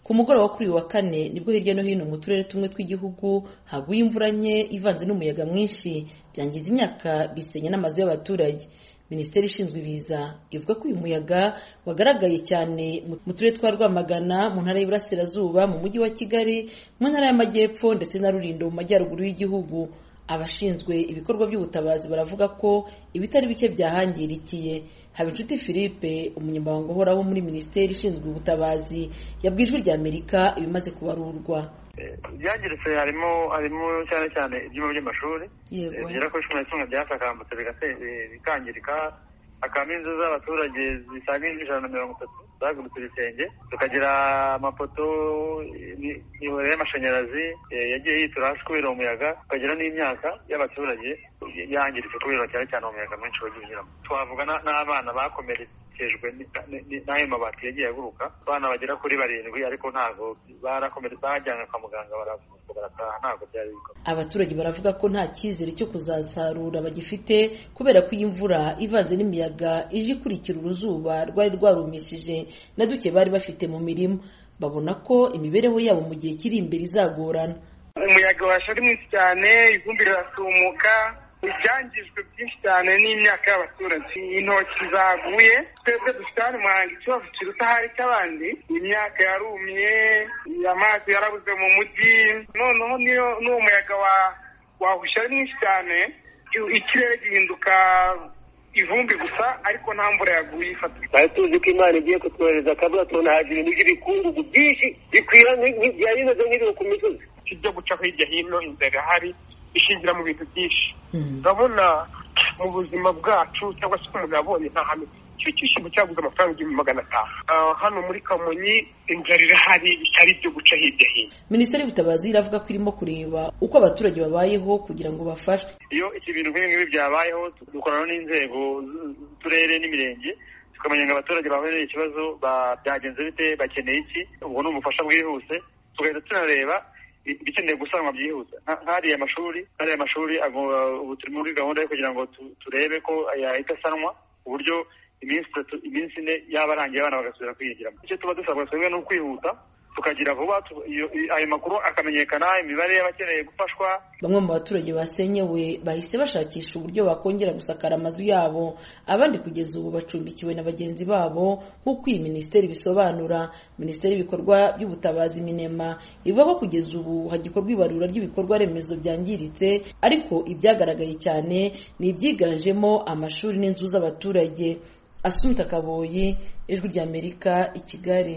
ku mugoroba wo kuri uyu wa kane nibwo hirya no hino mu turere tumwe tw'igihugu haguye imvura nke ivanze n'umuyaga mwinshi byangiza imyaka bisenya n'amazu y'abaturage minisiteri ishinzwe ibiza ivuga ko uyu muyaga wagaragaye cyane mu turere twa rwamagana mu ntara y'iburasirazuba mu mujyi wa kigali mu ntara y'amajyepfo ndetse na rulindo mu majyaruguru y'igihugu abashinzwe ibikorwa by'ubutabazi baravuga ko ibitari bike byahangirikiye habinshuti philippe umunyamabanga uhoraho muri minisiteri ishinzwe ubutabazi yabwiye ijwi rya amerika ibimaze kubarurwa ibyangiritse harimo harimo cyane cyane ibyumba by'amashuri bigera kuri cumi na kimwe byasakambutse bikangirika hakabamo inzu z'abaturage zisaga ijana na mirongo itatu zagurutse ibisenge tukagira amapoto imiyoboro y'amashanyarazi yagiye yitura hasi kubera umuyaga tukagira n'imyaka y'abaturage yangiritse kubera cyane cyane umuyaga mwinshi wagiye unyuramo twavuga n'abana bakomeretse n'ayo mabati yagiye aguruka abana bagera kuri barindwi ariko ntabwo bajyanywe kwa muganga barataha ntabwo byari abaturage baravuga ko nta cyizere cyo kuzasarura bagifite kubera ko iyi mvura ivanze n'imiyaga ije ikurikira uruzuba rwari rwarumishije na duke bari bafite mu mirima babona ko imibereho yabo mu gihe kiri imbere izagorana umuyaga waje ari mwinshi cyane ivumbi rirasumuka ibyangijwe byinshi cyane n'imyaka y'abaturage intoki zaguye twebwe dufite hano muhanga ikibazo kiruta ahari cy'abandi imyaka yarumye amazi yarabuze mu mujyi noneho niyo n'uwo muyaga wahusha ari mwinshi cyane ikirere gihinduka ivumbi gusa ariko nta mvura yaguye ifata twari tuzi ko imana igiye kutwohereza akabura tubona haje ibintu by'ibikungugu byinshi bikwira byari bimeze nk'ibiro ku misozi ibyo gucaho hirya hino inzara ihari ishingira mu bintu byinshi urabona mu buzima bwacu cyangwa se umuntu yabonye nta hame icyo cyishyurwa cyaguze amafaranga igihumbi magana atanu hano muri kamonyi inzara irahari itari ibyo guca hirya hino minisiteri y'ubutabazi iravuga ko irimo kureba uko abaturage babayeho kugira ngo bafashwe iyo iki bintu nk'ibi ngibi byabayeho dukorana n'inzego z'uturere n'imirenge tukamenya ngo abaturage bahuye n'ikibazo byagenze bite bakeneye iki ubwo ni ubufasha bwihuse tugahita tunareba ibikeneye gusanwa byihuse hariya amashuri hariya amashuri ubu turi muri gahunda yo kugira ngo turebe ko yahita asanwa ku buryo iminsi itatu iminsi ine yaba arangiye abana bagasubira kwigiramo icyo tuba dusabwa twebwe ni ukwihuta tukagira vuba ayo makuru akamenyekana imibare y'abakeneye gufashwa bamwe mu baturage basenyewe bahise bashakisha uburyo bakongera gusakara amazu yabo abandi kugeza ubu bacumbikiwe na bagenzi babo nk'uko iyi minisiteri ibisobanura minisiteri y'ibikorwa by'ubutabazi minema ivuga ko kugeza ubu hagikorwa ibarura ry'ibikorwa remezo byangiritse ariko ibyagaragaye cyane ni ibyiganjemo amashuri n'inzu z'abaturage asunika kaboyi ijwi ry'amerika i kigali